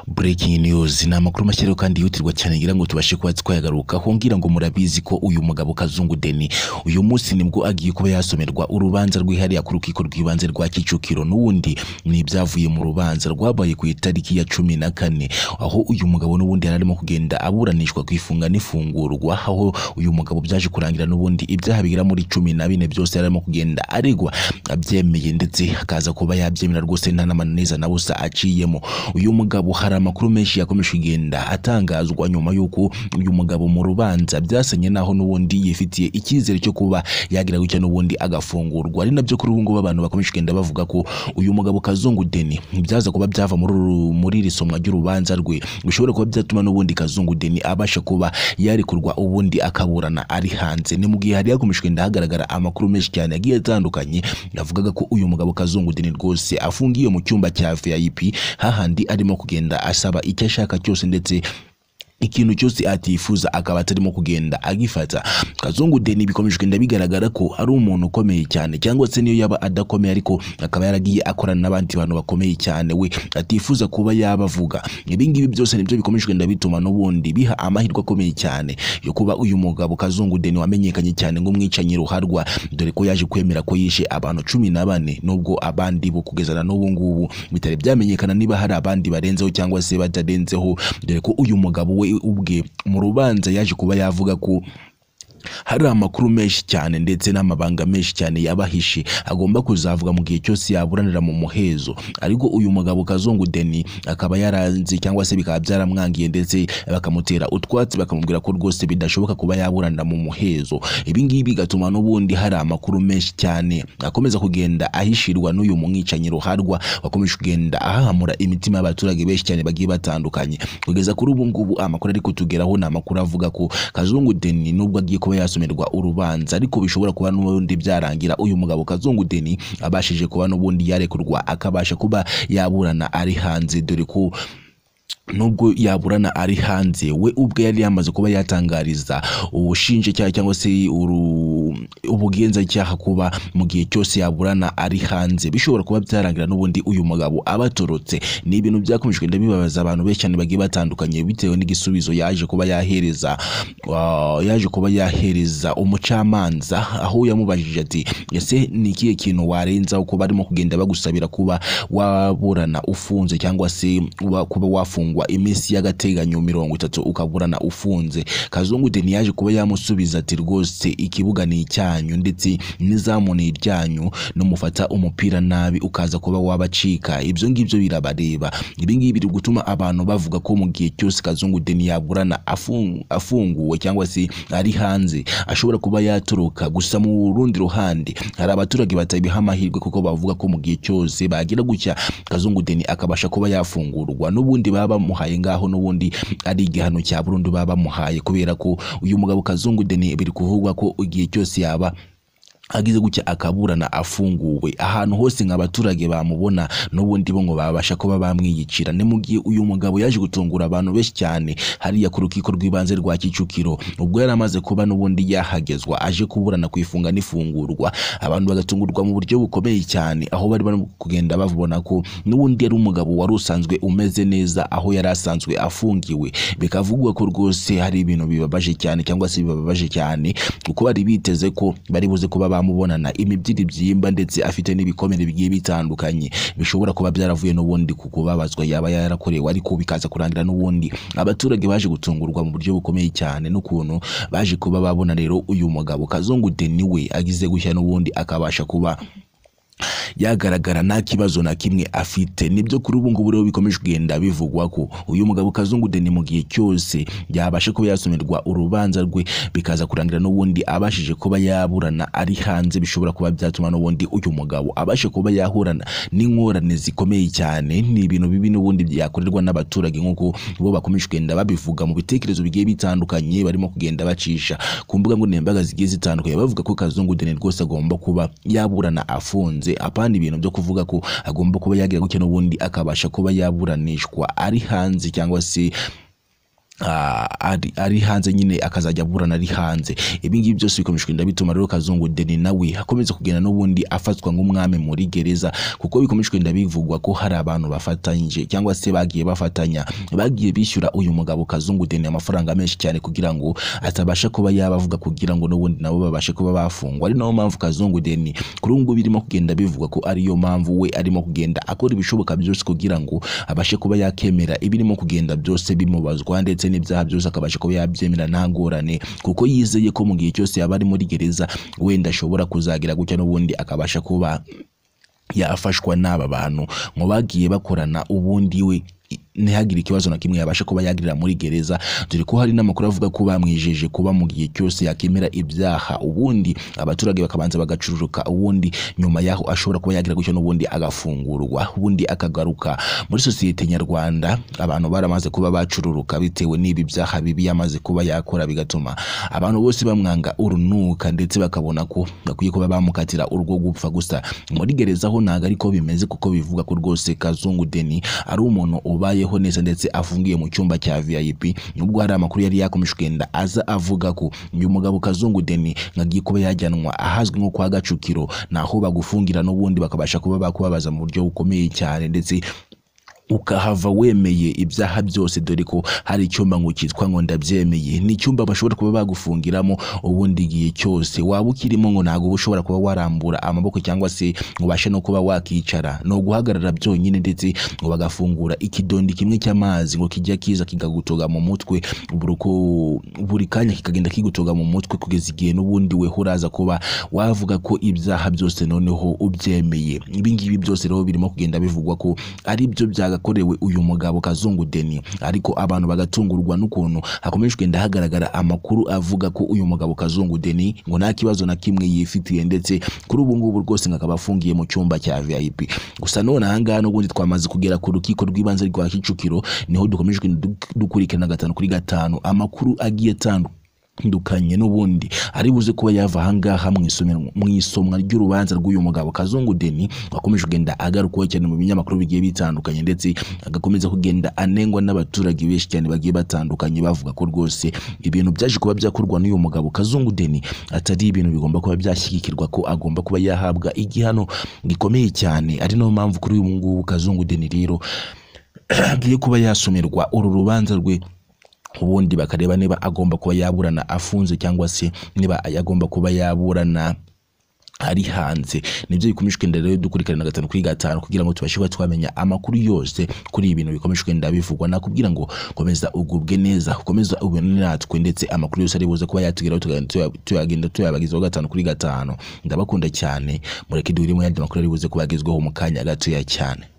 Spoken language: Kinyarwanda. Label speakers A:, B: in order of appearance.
A: breaking news ni amakuru mashyiraho kandi yihutirwa cyane ngira ngo tubashe kuba twayagarukaho ngira ngo murabizi ko uyu mugabo kazungu deni uyu munsi nibwo agiye kuba yasomerwa urubanza rwihariye ku rukiko rw'ibanze rwa kicukiro n'ubundi ni ibyavuye mu rubanza rwabaye ku itariki ya cumi na kane aho uyu mugabo n'ubundi yari arimo kugenda aburanishwa ku ifunga n'ifungurwa aho uyu mugabo byaje kurangira n'ubundi ibyaha bigera muri cumi na bine byose yari arimo kugenda aregwa abyemeye ndetse akaza kuba yabyemera rwose nta n'amananiza na busa aciyemo uyu mugabo hari amakuru menshi yakomeje kugenda atangazwa nyuma y'uko uyu mugabo mu rubanza byasenye naho n'ubundi yifitiye icyizere cyo kuba yagira gutya n'ubundi agafungurwa ari nabyo kuri ubu ngubu abantu bakomeje kugenda bavuga ko uyu mugabo kazungu deni ntibyaza kuba byava muri uru- muri iri somwa ry'urubanza rwe bishobora kuba byatuma n'ubundi kazungu deni abasha kuba yarekurwa ubundi akaburana ari hanze ni mu gihe hari hakomeje kugenda hagaragara amakuru menshi cyane yagiye atandukanye yavugaga ko uyu mugabo kazungu deni rwose afungiye mu cyumba cya vip hahandi arimo kugenda asaba icyo ashaka cyose ndetse ikintu cyose atifuza akaba atarimo kugenda agifata kazungu deni bikomeje kugenda bigaragara ko ari umuntu ukomeye cyane cyangwa se niyo yaba adakomeye ariko akaba yaragiye akorana n'abandi bantu bakomeye cyane we atifuza kuba yabavuga ibingibi byose nibyo bikomeje kugenda bituma n'ubundi biha amahirwe akomeye cyane yo kuba uyu mugabo kazungu deni wamenyekanye cyane nk'umwicanyi ruharwa dore ko yaje kwemera ko yishe abantu cumi na bane nubwo abandi bo kugezana n'ubu ngubu bitari byamenyekana niba hari abandi barenzeho cyangwa se batarenzeho dore ko uyu mugabo we ubwe mu rubanza yaje kuba yavuga ko hari amakuru menshi cyane ndetse n'amabanga menshi cyane yabahishe agomba kuzavuga mu gihe cyose yaburanira mu muhezo ariko uyu mugabo kazungu deni akaba yaranze cyangwa se bikaba byaramwangiye ndetse bakamutera utwatsi bakamubwira ko rwose bidashoboka kuba yaburanira mu muhezo ibingibi bigatuma n'ubundi hari amakuru menshi cyane akomeza kugenda ahishirwa n'uyu mwicanyi ruharwa wakomeje kugenda ahahamura imitima y'abaturage benshi cyane bagiye batandukanye kugeza kuri ubu ngubu amakuru ari kutugeraho ni amakuru avuga ko kazungu deni nubwo agiye kuba yasomerwa urubanza ariko bishobora kuba n'ubundi byarangira uyu mugabo kazungu deni abashije kuba n'ubundi yarekurwa akabasha kuba yaburana ari hanze dore ko nubwo yaburana ari hanze we ubwe yari yamaze kuba yatangariza ubushinjacyaha cyangwa se uru- ubugenzacyaha kuba mu gihe cyose yaburana ari hanze bishobora kuba byarangira n'ubundi uyu mugabo abatorotse ni ibintu byakomeje kugenda bibabaza abantu benshi cyane bagiye batandukanye bitewe n'igisubizo yaje kuba yahereza wa- yaje kuba yahereza umucamanza aho yamubajije ati ese ni ikihe kintu warenzaho kuba barimo kugenda bagusabira kuba waburana ufunze cyangwa se wa- kuba wafungwa iminsi y'agateganyo mirongo itatu ukaburana ufunze kazungu deni yaje kuba yamusubiza ati rwose ikibuga ni icyanyu ndetse n'izamu ni iryanyu n'umufata umupira nabi ukaza kuba wabacika ibyo ngibyo birabareba ibi ngibi biri gutuma abantu bavuga ko mu gihe cyose kazungu deni yaburana afung- afunguwe cyangwa se ari hanze ashobora kuba yatoroka gusa mu rundi ruhande hari abaturage batabiha amahirwe kuko bavuga ko mu gihe cyose bagira gutya kazungu deni akabasha kuba yafungurwa n'ubundi baba bamuhaye ngaho n'ubundi ari igihano cya burundu baba bamuhaye kubera ko uyu mugabo kazungu deni biri kuvugwa ko igihe cyose yaba agize gutya akaburana afunguwe ahantu hose nka abaturage bamubona n'ubundi bo ngo babasha kuba bamwiyicira ni mu gihe uyu mugabo yaje gutungura abantu benshi cyane hariya ku rukiko rw'ibanze rwa kicukiro ubwo yari amaze kuba n'ubundi yahagezwa aje kuburana ku ifunga n'ifungurwa abantu bagatungurwa mu buryo bukomeye cyane aho bari barimo kugenda babona ko n'ubundi yari umugabo wari usanzwe umeze neza aho yari asanzwe afungiwe bikavugwa ko rwose hari ibintu bibabaje cyane cyangwa se bibabaje cyane kuko bari biteze ko bari buze kuba bamubonana imibyiri byimba ndetse afite n'ibikomere bigiye bitandukanye bishobora kuba byaravuye n'ubundi ku kubabazwa yaba yarakorewe ariko bikaza kurangira n'ubundi abaturage baje gutungurwa mu buryo bukomeye cyane n'ukuntu baje kuba babona rero uyu mugabo kazungu deni we agize gushya n'ubundi akabasha kuba yagaragara nta kibazo na kimwe afite nibyo kuri ubu ngubu rero bikomeje kugenda bivugwa ko uyu mugabo kazungu deni mu gihe cyose yabasha kuba yasomerwa urubanza rwe bikaza kurangira n'ubundi abashije kuba yaburana ari hanze bishobora kuba byatuma n'ubundi uyu mugabo abashe kuba yahurana n'ingorane zikomeye cyane ni ibintu bibi n'ubundi byakorerwa n'abaturage nk'uko bo bakomeje kugenda babivuga mu bitekerezo bigiye bitandukanye barimo kugenda bacisha ku mbuga nkoranyambaga zigiye zitandukanye bavuga ko kazungu deni rwose agomba kuba yaburana afunze apana ibintu byo kuvuga ko agomba kuba yagira gutya n'ubundi akabasha kuba yaburanishwa ari hanze cyangwa se ah, ari- ari hanze nyine akazajya aburana ari hanze ibi ngibi byose bikomeje kugenda bituma rero kazungu deni nawe akomeza kugenda n'ubundi afatwa nk'umwami muri gereza kuko bikomeje kugenda bivugwa ko hari abantu bafatanyije cyangwa se bagiye bafatanya bagiye bishyura uyu mugabo kazungu deni amafaranga menshi cyane kugira ngo atabasha kuba yabavuga kugira ngo n'ubundi nabo babashe kuba bafungwa ari nayo mpamvu kazungu deni kuri ubu ngubu birimo kugenda bivugwa ko ariyo mpamvu we arimo kugenda akora ibishoboka byose kugira ngo abashe kuba yakemera ibirimo kugenda byose bimubazwa ndetse n'ibyaha byose akabasha kuba yabyemera nta ngorane kuko yizeye ko mu gihe cyose yaba ari muri gereza wenda ashobora kuzagira gutya n'ubundi akabasha kuba yafashwa n'aba bantu mu bagiye bakorana ubundi we ntihagire ikibazo na kimwe yabasha kuba yagirira muri gereza dore ko hari n'amakuru avuga ko bamwijeje kuba mu gihe cyose yakemera ibyaha ubundi abaturage bakabanza bagacururuka ubundi nyuma y'aho ashobora kuba yagira gutyo n'ubundi agafungurwa ubundi akagaruka muri sosiyete nyarwanda abantu baramaze kuba bacururuka bitewe n'ibi byaha bibi yamaze kuba yakora bigatuma abantu bose bamwanga urunuka ndetse bakabona ko bakwiye kuba bamukatira urwo gupfa gusa muri gereza ho ntabwo ariko bimeze kuko bivuga ko rwose kazungu deni ari umuntu ubayeho neza ndetse afungiye mu cyumba cya vip nubwo hari amakuru yari yakomeje kugenda aza avuga ko uyu mugabo kazungu deni nkagiye kuba yajyanwa ahazwi nko kwa gacukiro naho bagufungira n'ubundi bakabasha kuba bakubabaza mu buryo bukomeye cyane ndetse ukahava wemeye ibyaha byose dore ko hari icyumba ngo cyitwa ngo ndabyemeye ni icyumba bashobora kuba bagufungiramo ubundi igihe cyose waba ukirimo ngo ntabwo uba ushobora kuba warambura amaboko cyangwa se ngo ubashe no kuba wakicara ni uguhagarara byonyine ndetse ngo bagafungura ikidondi kimwe cy'amazi ngo kijya kiza kikagutoga mu mutwe buri uko- buri kanya kikagenda kigutoga mu mutwe kugeza igihe n'ubundi we uraza kuba wavuga ko ibyaha byose noneho ubyemeye ibi ngibi byose rero birimo kugenda bivugwa ko ari byo byagakorewe uyu mugabo kazungu deni ariko abantu bagatungurwa n'ukuntu hakomeje kugenda hagaragara amakuru avuga ko uyu mugabo kazungu deni ngo nta kibazo na kimwe yifitiye ndetse kuri ubu ngubu rwose ngo akaba afungiye mu cyumba cya vip gusa none ahangaha n'ubundi twamaze kugera ku rukiko rw'ibanze rwa kicukiro niho dukomeje kugenda duk- dukurikirana gatanu kuri gatanu amakuru agiye atandukanye dukanye n'ubundi ari buze kuba yava ahangaha mu isomero- mu isomwa ry'urubanza rw'uyu mugabo kazungu deni wakomeje kugenda agarukwaho cyane mu binyamakuru bigiye bitandukanye ndetse agakomeza kugenda anengwa n'abaturage benshi cyane bagiye batandukanye bavuga ko rwose ibintu byaje kuba byakorwa n'uyu mugabo kazungu deni atari ibintu bigomba kuba byashyigikirwa ko agomba kuba yahabwa igihano gikomeye cyane ari nayo mpamvu kuri uyu ngubu kazungu deni rero agiye kuba yasomerwa uru rubanza rwe ubundi bakareba niba agomba kuba yaburana afunze cyangwa se niba agomba kuba yaburana ari hanze nibyo bikomeje kugenda rero dukurikirana gatanu kuri gatanu kugira ngo tubashe kuba twamenya amakuru yose kuri ibi bintu bikomeje kugenda bivugwa nakubwira ngo komeza ugubwe neza komeza ubone natwe ndetse amakuru yose ari buze kuba yatugeraho tukagenda tuya- tuyagenda tuyabagezaho gatanu kuri gatanu ndabakunda cyane mureke duhurire mu yandi makuru ari buze kubagezwaho mu kanya gatoya cyane